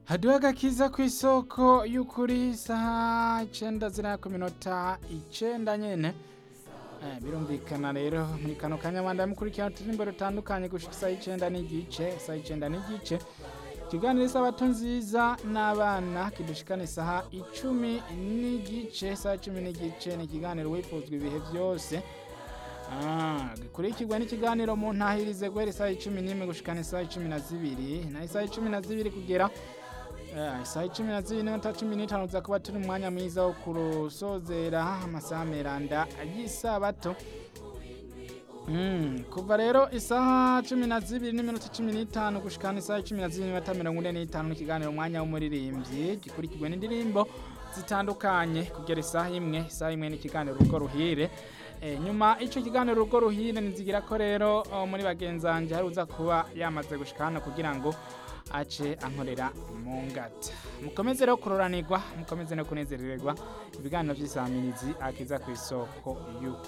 haduha agakiza ku isoko y'ukuri isaha icenda ziraya ku minota icenda nyene Eh, birumvikana rero muri kano kanya mwanda mukurikirana uturirimbo dutandukanye gushika isaha icenda n'igice isaha icenda n'igice ikiganiro isabato nziza n'abana kidushikana isaha icumi n'igice isaha icumi n'igice ni ikiganiro wifuzwa ibihe byose Ah, gikurikirwa n'ikiganiro mu ntahirize guhera isaha icumi n'imwe gushikana isaha icumi na zibiri na isaha icumi na zibiri kugera Eh, isaha icumi na zibiri n'iminota cumi n'itanu tuza kuba turi mu mwanya mwiza wo kurusozera amasaha meranda y'isabato Mm, kuva rero isaha cumi na zibiri n'iminota cumi n'itanu gushikana isaha cumi na zibiri n'iminota mirongo ine n'itanu n'ikiganiro umwanya w'umuririmbyi gikurikirwa n'indirimbo zitandukanye kugera isaha imwe isaha imwe n'ikiganiro urugo ruhire e, nyuma ico kiganiro urugo ruhire nizigira ko rero oh, muri bagenzanje hari uza kuba yamaze gushika hano kugira ngo ace ankorera mu ngata mukomeze rero kuroranirwa mukomeze no kunezerererwa ibiganiro vy'isamirizi akiza ku isoko y'uko